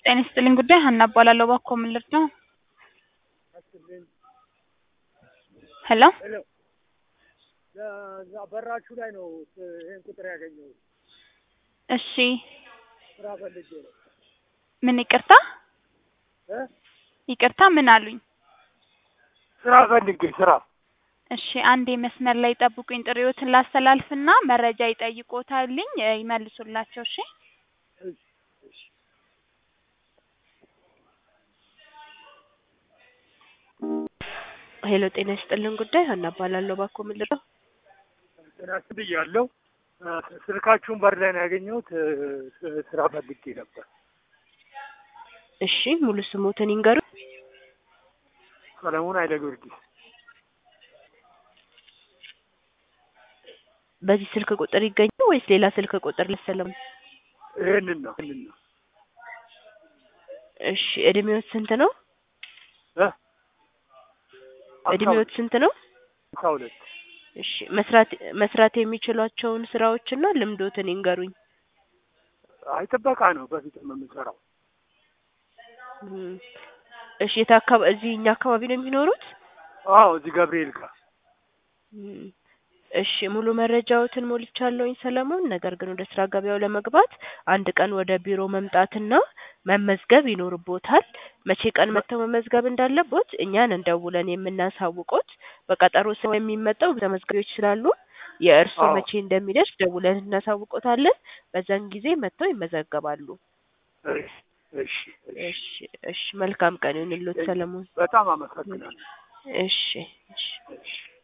ጤና ይስጥልኝ ጉዳይ ሀና እባላለሁ። እባክዎ ምን ልርዳው? ሄሎ ሄሎ እዛ በራችሁ ላይ ነው ይህን ቁጥር ያገኘሁት። እሺ ስራ ፈልጌ ነው ምን ይቅርታ እ ይቅርታ ምን አሉኝ? ስራ ፈልጌ ስራ እሺ አንዴ መስመር ላይ ጠብቁኝ። ጥሪዎትን ላስተላልፍና መረጃ ይጠይቆታልኝ እ ይመልሱላቸው። እሺ እሺ፣ እሺ። ሄሎ ጤና ይስጥልን ጉዳይ ሀና እባላለሁ። እባክዎ ምን ልርዳው? ጤና ይስጥ ብያለሁ። እ ስልካችሁን በር ላይ ነው ያገኘሁት። እ ስ- ስራ ፈልጌ ነበር። እሺ ሙሉ ስሞትን ይንገሩ። ሰለሞን ኃይለ ጊዮርጊስ በዚህ ስልክ ቁጥር ይገኛል ወይስ ሌላ ስልክ ቁጥር ልሰለም? ይህንን ነው ይህንን ነው እሺ እድሜዎት ስንት ነው? እ እድሜዎት ስንት ነው? ሃምሳ ሁለት እሺ መስራት መስራት የሚችሏቸውን ስራዎችና ልምዶትን ይንገሩኝ። አይ ጥበቃ ነው በፊት የምሰራው። እም፣ እሺ የት አካባቢ እዚህ እኛ አካባቢ ነው የሚኖሩት? አዎ እዚህ ገብርኤል ጋር እም፣ እሺ ሙሉ መረጃዎትን ሞልቻለሁኝ ሰለሞን። ነገር ግን ወደ ስራ ገበያው ለመግባት አንድ ቀን ወደ ቢሮ መምጣትና መመዝገብ ይኖርቦታል። መቼ ቀን መጥተው መመዝገብ እንዳለቦት እኛን እንደውለን የምናሳውቆት። በቀጠሮ ሰው የሚመጣው ተመዝጋቢዎች ስላሉ የእርስዎ አዎ። መቼ እንደሚደርስ ደውለን እናሳውቆታለን። በዛን ጊዜ መጥተው ይመዘገባሉ። እሺ፣ እሺ፣ እሺ። እሺ እሺ፣ መልካም ቀን ይሁንልዎት ሰለሞን። በጣም አመሰግናለሁ። እሺ እሺ። እሺ